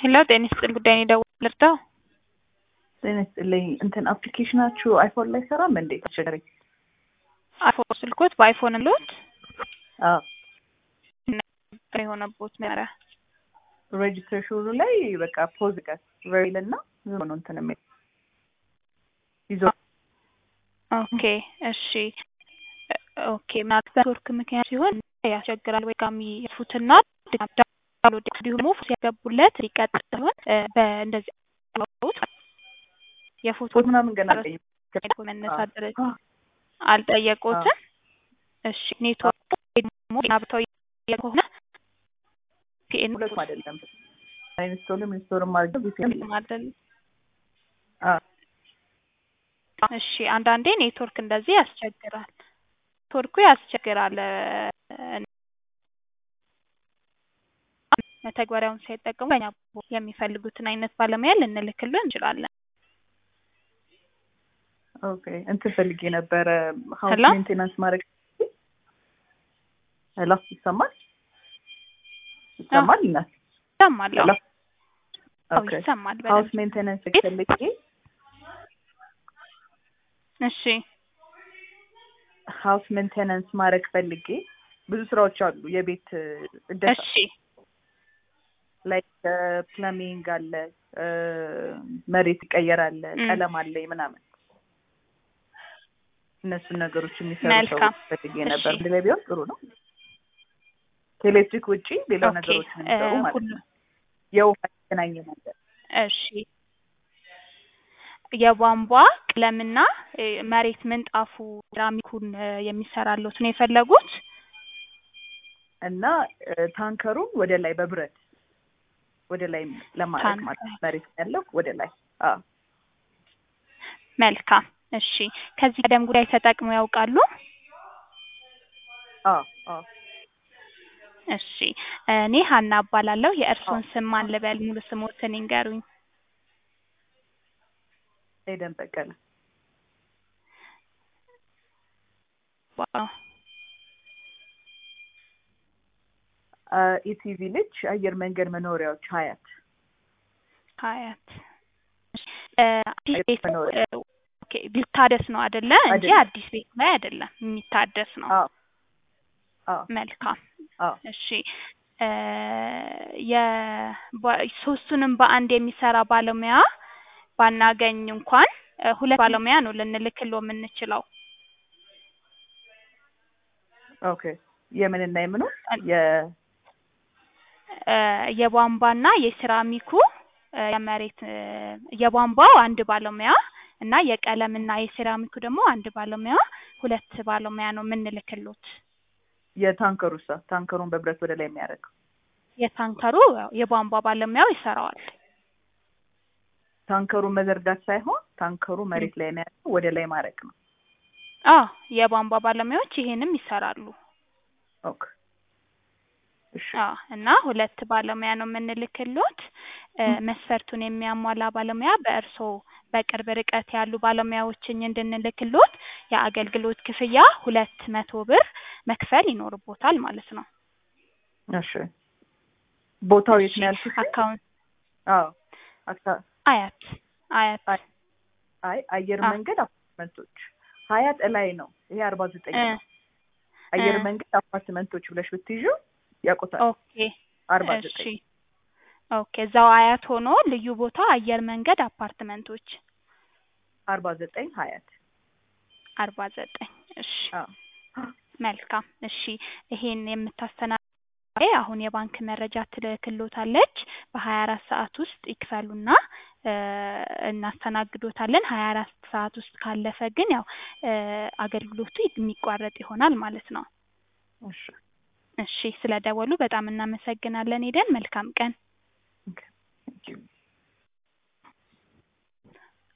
ሄሎ ጤና ይስጥልኝ ጉዳይ ነው የደወልኩት ልርዳው? ጤና ይስጥልኝ እንትን አፕሊኬሽናችሁ አይፎን ላይ ሰራም እንዴ? ተቸገረኝ። አይፎን ስልኮት በአይፎን ሎት አዎ የሆነቦት መሪያ ሬጅስትሬሽኑ ላይ በቃ ፖዝ ቀስ ሬል እና ዝም ነው እንትን የሚል ይዞ ኦኬ እሺ ኦኬ ምናልባት በኔትወርክ ምክንያት ሲሆን ያስቸግራል ወይ ጋሚ ፉትና ዳውንሎድ እንዲሁም ሲያገቡለት ሊቀጥል ሲሆን በእንደዚህ የፎቶ ፎቶ ምናምን ገና አልጠየኩም። መነሳት ደረጃ አልጠየቁትም። እሺ ኔትወርክ ደግሞ ናብታዊ ከሆነ ፒኤን ሁለቱም አይደለም ኢንስቶልም ኢንስቶልም አድርገው ቪፒኤን አይደል? እሺ አንዳንዴ ኔትወርክ እንደዚህ ያስቸግራል። ኔትወርኩ ያስቸግራል። መተግበሪያውን ሳይጠቀሙ በእኛ የሚፈልጉትን አይነት ባለሙያ ልንልክሉ እንችላለን። ኦኬ እንትን ፈልጌ ነበረ ሀውስ ሄሎ? ሜንቴናንስ ማድረግ ሄሎ ይሰማል ይሰማል ይናል ይሰማል። ሄሎ አዎ ኦኬ ይሰማል ሀውስ በደንብ። ሜንቴናንስ ፈልጌ እሺ ሀውስ ሜንቴናንስ ማድረግ ፈልጌ ብዙ ስራዎች አሉ የቤት እደሳ እሺ ላይክ ፕለሚንግ አለ እ፣ መሬት ይቀየራል ም። ቀለም አለ ምናምን እነሱን ነገሮች የሚሰሩ መልካም። ሰዎች ፈልጌ ነበር እሺ። አንድ ላይ ቢሆን ጥሩ ነው ከኤሌክትሪክ ውጪ ሌላው ኦኬ ነገሮች እ፣ የሚሰሩ ማለት ሁሉ ነው የውሃ የተገናኘ ነገር እሺ የቧንቧ ቀለምና እ፣ መሬት ምንጣፉ ሴራሚኩን እ፣ የሚሰራሉት ነው የፈለጉት? እና እ፣ ታንከሩን ወደ ላይ በብረት ወደ ላይ ለማድረግ ማለት ነው መሬት ያለው ወደ ላይ አዎ መልካም እሺ። ከዚህ ቀደም ጉዳይ ተጠቅመው ያውቃሉ? አዎ አዎ እሺ እኔ ሀና እባላለሁ። የእርስዎን ስም ማን ልበል? ሙሉ ስሞትን ይንገሩኝ። ኤደን በቀለ ዋው አ፣ ኢቲቪ ልጅ አየር መንገድ መኖሪያዎች ሀያት ሀያት እ፣ አዲስ አዲስ ቤት መኖሪያ። እ፣ ኦኬ ሊታደስ ነው አይደለ? እንጂ አይደለም። አዲስ ቤት ላይ አይደለም፣ የሚታደስ ነው። አዎ አዎ መልካም አዎ እሺ እ፣ የ ባ- ሶስቱንም በአንድ የሚሰራ ባለሙያ ባናገኝ እንኳን እ፣ ሁለት ባለሙያ ነው ልንልክሎ የምንችለው። ኦኬ የምንና የምኑ የ እ፣ የቧንቧና የሴራሚኩ እ፣ የመሬት እ፣ የቧንቧው አንድ ባለሙያ እና የቀለምና የሴራሚኩ ደግሞ አንድ ባለሙያ ሁለት ባለሙያ ነው የምንልክሎት። የታንከሩ ሳ ታንከሩን በብረት ወደ ላይ የሚያደርገው የታንከሩ ያው የቧንቧ ባለሙያው ይሰራዋል። ታንከሩን መዘርጋት ሳይሆን ታንከሩ መሬት ላይ የሚያደርገው ወደ ላይ ማድረግ ነው። አዎ የቧንቧ ባለሙያዎች ይሄንም ይሰራሉ። ኦኬ እሺ አዎ እና ሁለት ባለሙያ ነው የምንልክሎት። እ፣ መስፈርቱን የሚያሟላ ባለሙያ በእርስዎ በቅርብ ርቀት ያሉ ባለሙያዎችን እንድንልክሎት የአገልግሎት ክፍያ ሁለት መቶ ብር መክፈል ይኖርቦታል ማለት ነው። እሺ ቦታው የት ነው ያልኩት? አካውንት አዎ አካ- አያት አያት አይ አይ አየር አ- መንገድ አፓርትመንቶች ሀያት እላይ ነው። ይሄ አርባ ዘጠኝ እ፣ ነው። አየር እ፣ መንገድ አፓርትመንቶች ብለሽ ብትይዡ ያውቁታል። ኦኬ አርባ እሺ ዘጠኝ ኦኬ እዛው አያት ሆኖ ልዩ ቦታ አየር መንገድ አፓርትመንቶች አርባ ዘጠኝ ሀያት አርባ ዘጠኝ እሺ አዎ መልካም እሺ ይሄን የምታስተናግድ አሁን የባንክ መረጃ ትልክሎታለች በሀያ አራት ሰዓት ውስጥ ይክፈሉና እ፣ እናስተናግዶታለን ሀያ አራት ሰዓት ውስጥ ካለፈ ግን ያው እ፣ አገልግሎቱ የሚቋረጥ ይሆናል ማለት ነው እሺ እሺ ስለ ደወሉ በጣም እናመሰግናለን ሄደን መልካም ቀን ኦኬ ቴንክ ዩ